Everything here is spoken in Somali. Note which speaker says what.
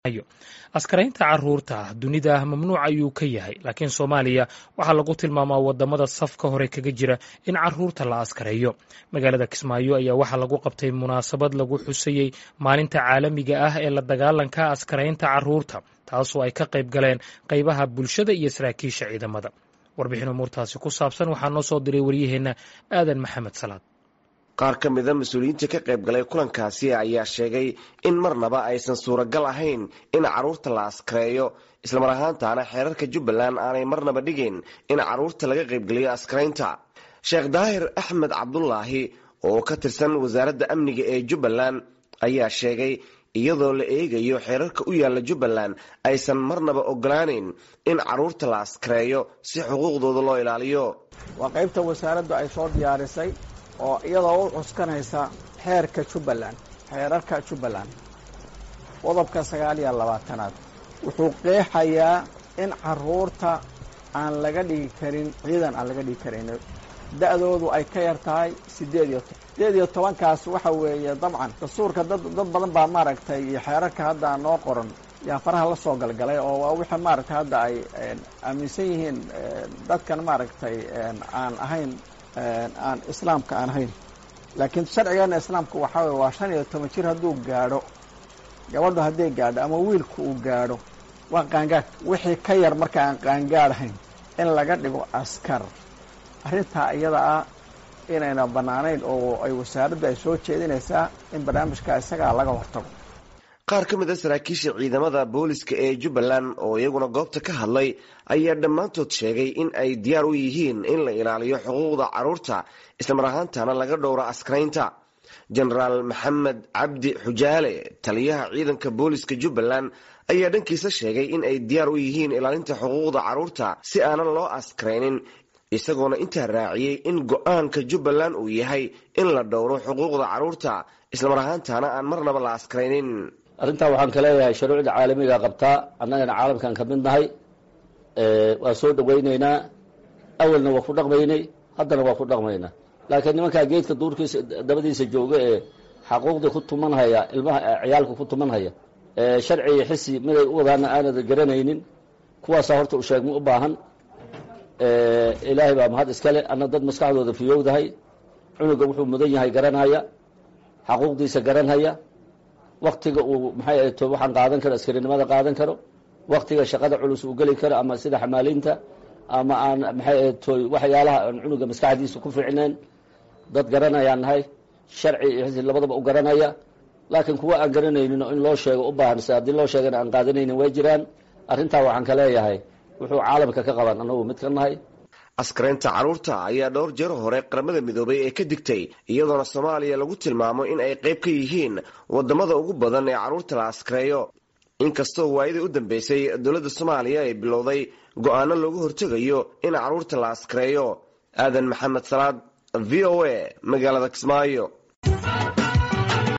Speaker 1: askaraynta caruurta dunida mamnuuc ayuu ka yahay laakiin soomaaliya waxaa lagu tilmaamaa wadamada safka hore kaga jira in caruurta la askareeyo magaalada kismaayo ayaa waxaa lagu qabtay munaasabad lagu xusayey maalinta caalamiga ah ee la dagaalanka askaraynta caruurta taasoo ay ka qayb galeen qaybaha bulshada iyo saraakiisha ciidamada warbixin umuurtaasi ku saabsan waxaa noo soo diray waryaheenna aadan maxamed salaad
Speaker 2: qaar ka mida mas-uuliyiinta ka qayb galay kulankaasi ayaa sheegay in marnaba aysan suuragal ahayn in carruurta la askareeyo islamar ahaantaana xeerarka jubbaland aanay marnaba dhigin in carruurta laga qaybgeliyo askaraynta sheekh daahir axmed cabdulaahi oo ka tirsan wasaaradda amniga ee jubbaland ayaa sheegay iyadoo la eegayo xeerarka u yaalla jubbaland aysan marnaba ogolaaneyn in carruurta la askareeyo si xuquuqdooda loo ilaaliyo
Speaker 3: waa qaybta wasaaraddu ay soo diyaarisay oo iyadoo u cuskanaysa xeerka jubbaland xeerarka jubbaland qodobka sagaal iyo labaatanaad wuxuu qeexayaa in carruurta aan laga dhigi karin ciidan aan laga dhigi karin da-doodu ay ka yar tahay siddeed iyo toban siddeed iyo tobankaas waxa weeye dabcan dastuurka dad dad badan baa maaragtay iyo xeerarka hadda noo qoran yaa faraha la soo galgalay oo waa wixii maaragtay hadda ay aaminsan yihiin dadkan maaragtay aan ahayn aan islaamka aan ahayn laakiin sharcigeena islaamka waxaa weye waa shan iyo toban jir hadduu gaadho gabadhu hadday gaadho ama wiilku uu gaadho waa qaangaad wixii ka yar marka aan qaangaadhayn in laga dhigo askar arrintaa iyada ah inayna bannaanayn oo ay wasaaraddu ay soo jeedinaysaa in barnaamijka isagaa laga hortago
Speaker 2: qaar ka mid a saraakiisha ciidamada booliska ee jubbaland oo iyaguna goobta ka hadlay ayaa dhammaantood sheegay in ay diyaar u yihiin in la ilaaliyo xuquuqda carruurta islamar ahaantana laga dhowro askaraynta jenaraal maxamed cabdi xujaale taliyaha ciidanka booliska jubbaland ayaa dhankiisa sheegay in ay diyaar u yihiin ilaalinta xuquuqda carruurta si aanan loo askaraynin isagoona intaa raaciyey in go-aanka jubbaland uu yahay in la dhowro xuquuqda carruurta islamar ahaantana aan marnaba la askaraynin
Speaker 4: arrintaa waxaan ka leeyahay shuruucda caalamiga qabtaa annagana caalamkan ka mid nahay waa soo dhawaynaynaa awalna waa ku dhaqmaynay haddana waa ku dhaqmaynaa laakiin nimankaa geedka duurkiisa dabadiisa jooga ee xaquuqdii ku tumanhaya ilmaha ciyaalka ku tumanhaya sharci iyo xisi miday u wadaana aanad garanaynin kuwaasaa horta u sheegma u baahan ilaahay baa mahad iskale anna dad maskaxdooda fiyowdahay cunuga wuxuu mudan yahay garanhaya xaquuqdiisa garanhaya waktiga uu maxay ahto waxaan qaadan karo askarinimada qaadan karo waktiga shaqada culus uu geli karo ama sida xamaalinta ama aan maxay ahto waxyaalaha aan cunuga maskaxdiisa ku fiicnayn dad garanayaan nahay sharci iyo xisi labadaba u garanaya laakiin kuwa aan garanaynin oo in loo sheego u baahan se haddii loo sheegana aan qaadanaynin way jiraan arrintaa waxaan ka leeyahay wuxuu caalamka ka qaban annagu mid ka nahay
Speaker 2: askaraynta carruurta ayaa dhowr jeer hore qaramada midoobay ee ka digtay iyadoona soomaaliya lagu tilmaamo in ay qayb ka yihiin wadamada ugu badan ee carruurta la askareeyo inkastoo waayadii u dambeysay dowladda soomaaliya ay bilowday go-aano looga hortegayo in carruurta la askareeyo aadan maxamed salaad v o a magaalada kismaayo